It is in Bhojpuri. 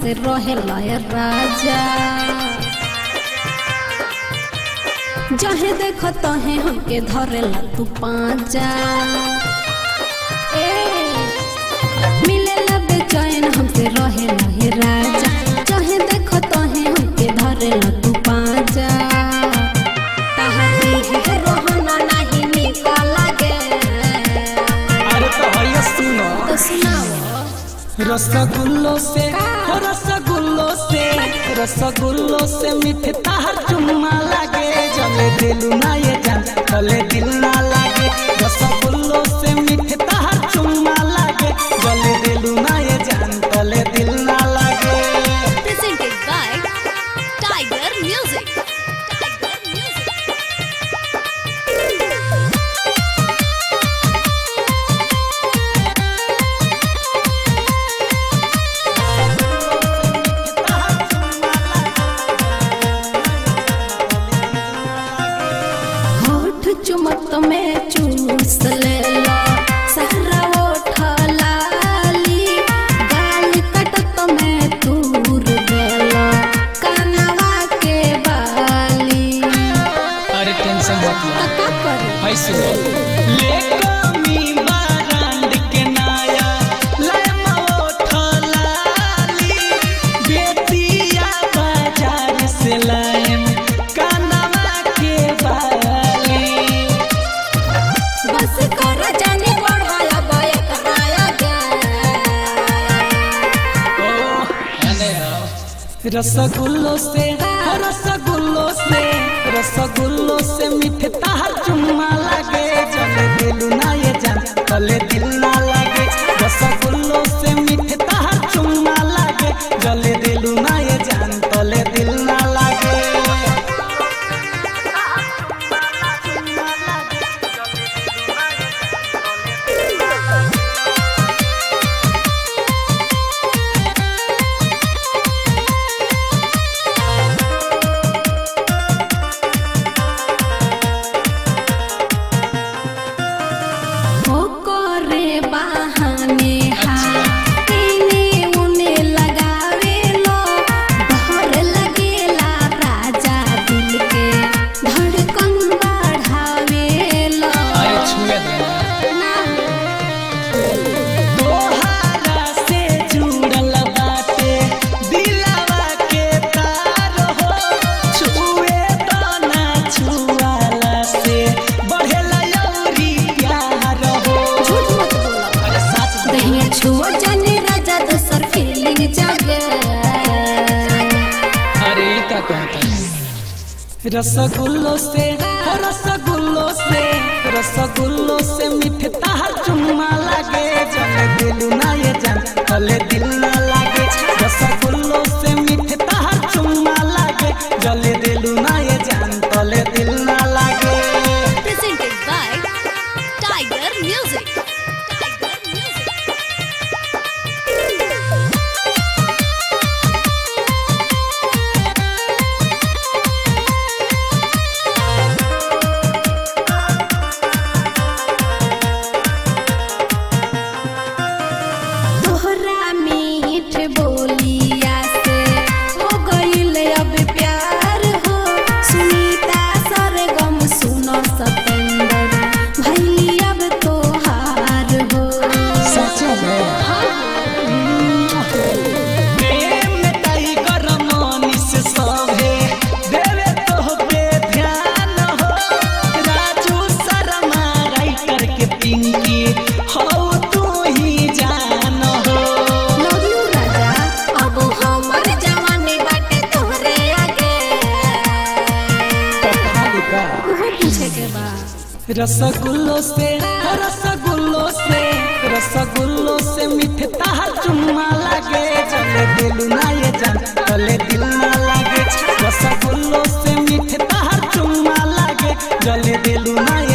हमसे रहेला ए राजा जहे देख तहे हमके धरेला तू पाजा ए मिलेला बेचैन हमसे रहेला हे राजा जहे देख तहे हमके धरेला तू पाजा तहरी है रोहना नहीं निकल गे अरे तो भैया सुनो तो सुनाओ रसगुल्लो से हो रसगुल्लो से रसगुल्लो से मीठे ताहर चुम्मा लागे जले दिल ना ये जान तले दिल ना लागे रसगुल्लो से मीठे ताहर चुम्मा लागे जले दिल ना ये जान तले दिल ना लागे presented by Tiger Music. Tiger Music. होठ चुमत में चूस लेला सारा ओठ लाली गाल कटत में तूर देला कानवा के बाली अरे टेंशन मत लो का करी है सुनो ले कमी बारांड के नाया ले मोठ लाली बेतिया बाजार से लाएम कानवा के बाली बस कर जाने बढ़ाया बय कराया गे रसगुल्लो से हो रसगुल्लो से रसगुल्लो से मीठे ताहर चुम्मा लागे जले दिल ना ये जान तले दिल ना लागे रसगुल्लो से मीठे ताहर चुम्मा लागे जले दिल ना ये जान तले दिल ना लागे हो करे बहाने हाथ इने उने लगावे लो डर लगेला राजा दिल के धड़कन बढ़ावे लो छुए देना ना तोहारा से जुड़ल बाटे दिलवा के तार हो छुए तो ना छुआला से बढ़ेला अउरी प्यार हो झूठ मत बोलो अरे सच में। दहिया छुओ जाने राजा दोसर फीलिंग जागे अरे ई का कहता रसगुल्लो से हो रसगुल्लो से रसगुल्लो से मीठे ताहर चुम्मा लागे जले दिल ना ये जान तले दिल ना लागे रसगुल्लो से मीठे ताहर चुम्मा लागे जले दिल ना ये जान तले दिल ना लागे Presented by Tiger Music. Tiger Music. तोहरा मीठ बोलिया से हो गईल अब प्यार हो सुनीता सरगम सुनो सतेंद्र भैली अब तोहार हो सच में प्रेम टाइगर मनीष सभे देवे तो पे ध्यान हो राजू शर्मा राइटर के पिंकी हो तू ही जान हो लव यू राजा अब हमर जवानी बाटे तोहरे आगे उहो पूछे के बा रसगुल्लो से हो रसगुल्लो से रसगुल्लो से मीठे ताहर चुम्मा लागे जले दिल ना ये जान तले दिल ना लागे रसगुल्लो से मीठे ताहर चुम्मा लागे जले दिल ना